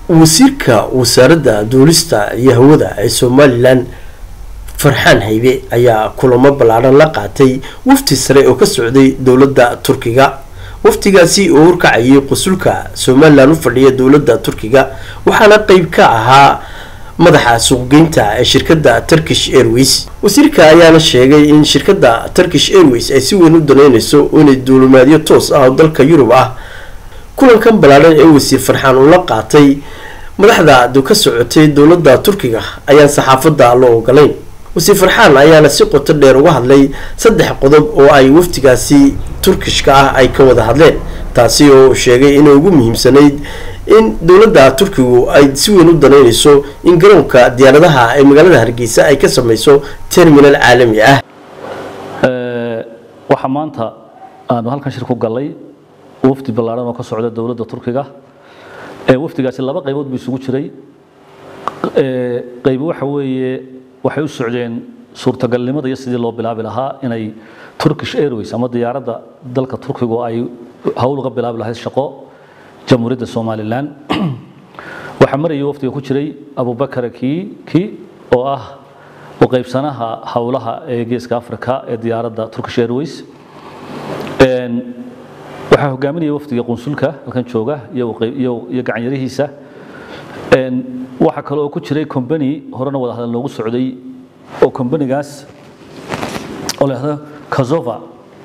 wasiirka wasaaradda duulista iyo hawada ee somalilan farxaan haybe ayaa kulamo ballaadhan la qaatay wafti sare oo ka socday dowladda turkiga waftigaasi oo horkacayay qusulka somalilan u fadhiya dowladda turkiga waxaana qeyb ka ahaa madaxa suuqgeynta ee shirkadda turkish airways wasiirka ayaana sheegay in shirkadda turkish airways ay si weyn u daneyneyso inay duulimaadyo toos ah oo dalka yurub ah kulankan ballaadhan ee wasiir farxaan uu la qaatay madaxda ka socotay dowladda turkiga ayaan saxaafadda loo ogolayn wasiir farxaan ayaana si qoto dheer uga hadlay saddex qodob oo ay waftigaasi turkishka ah ay ka wada hadleen taasi oo sheegay inay ugu muhiimsanayd in dowladda turkigu ay si weyn u daneyneyso in garoonka diyaaradaha ee magaalada hargeysa ay ka sameyso terminal caalami ah waxaa maanta aanu halkan shir ku gallay wafdi ballaadhan oo ka socda dowladda turkiga wafdigaasi laba qaybood buu isugu jiray qayb waxa weeye waxay u socdeen suurtagalnimada iyo sidii loo bilaabi lahaa inay turkish airways ama diyaaradda dalka turkigu ay howl uga bilaabi lahayd shaqo jamhuuriyadda somalilan waxaa marayay wafdiga ku jiray abubakar kii oo ah u qaybsanaha howlaha ee geeska africa ee diyaaradda turkish airways waxaa hogaaminaya wafdiga qunsulka halkan jooga iyo gacanyarihiisa waxaa kale oo ku jiray combany horena wada hadal noogu socday oo combanigaas oo la yidhahdo kazova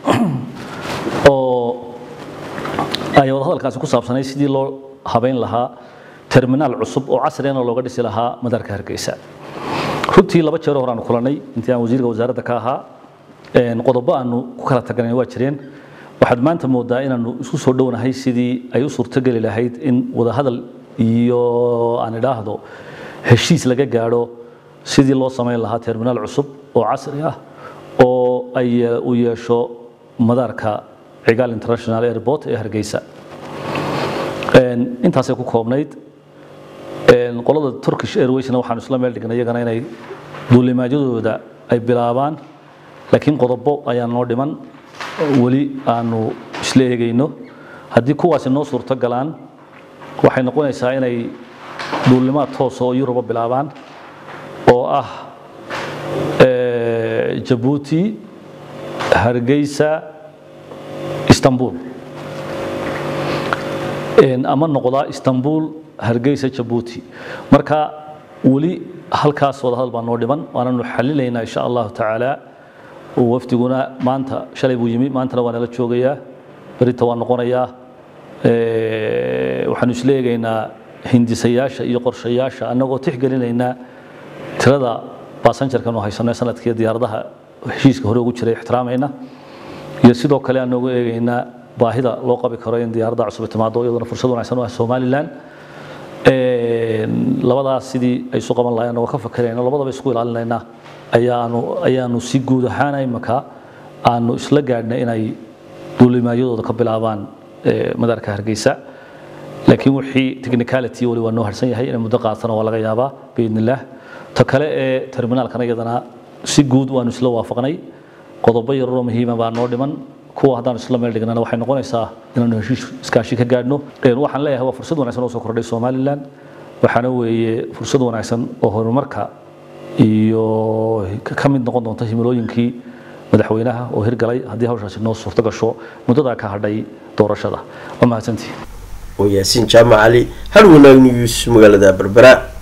oo ay wada hadalkaasi ku saabsanay sidii loo habeyn lahaa terminaal cusub oo casriyana looga dhisi lahaa madaarka hargeysa runtii laba jeero hore aanu kulanay intii aan wasiirka wasaaradda ka ahaa qodobo aanu ku kala tagnay waa jireen waxaad maanta moodaa inaanu isku soo dhownahay sidii ay u suurtogeli lahayd in wadahadal iyo aan idhaahdo heshiis laga gaadho sidii loo samayn lahaa terminaal cusub oo casri ah oo ay u yeesho madaarka cigaal international airport ee hargeysa intaasay ku koobnayd qolada turkish airwaysna waxaanu isla meel dhignay iyagana inay duulimaadyadooda ay bilaabaan laakiin qodobo ayaa noo dhiman weli aanu isla eegayno haddii kuwaasi noo suurto galaan waxay noqonaysaa inay duulimaad toosa oo yuruba bilaabaan oo ah jabuuti hargeysa istanbul ama noqdaa istanbul hargeysa jabuuti marka weli halkaas wadahadal baa noo dhiman waananu xalinaynaa insha allahu tacaala wafdiguna maanta shalay buu yimi maantana waa nala joogayaa berita waa noqonayaa waxaanu isla eegaynaa hindisayaasha iyo qorshayaasha annagoo tixgelinaynaa tirada baasanjarkanu haysano sanadkii diyaaradaha heshiiska hore ugu jiray ixtiraamayna iyo sidoo kale aanogu eegaynaa baahida loo qabi karo in diyaaradda cusub timaado iyaduna fursad wanaagsan u ah somalilan labadaas sidii ay isu qaban lahayn anagoo ka fakerayna labadaba isku ilaalinaynaa ayaanu ayaanu si guud ahaan imaka aanu isla gaadhnay inay duulimaadyadooda ka bilaabaan madaarka hargeysa laakiin wixii technicality wali waa noo harsan yahay inay muddo qaatana waa laga yaabaa biidn illaah ta kale ee terminaalkana iyadana si guud waanu isla waafaqnay qodobo yararoo muhiima baa noo dhiman kuwa haddaan isla meel dhignana waxay noqonaysaa inaanu heshiis iskaashi ka gaadhno waxaan leeyahay waa fursad wanaagsan oo soo kordhay somalilan waxaana weeye fursad wanaagsan oo horumarka iyo ka mid noqon doonta himilooyinkii madaxweynaha oo hirgalay haddii hawshaasi noo suurto gasho muddadaa ka hadhay doorashada waa mahadsantii oo yaasiin jaamac cali hal wanaag news magaalada berbera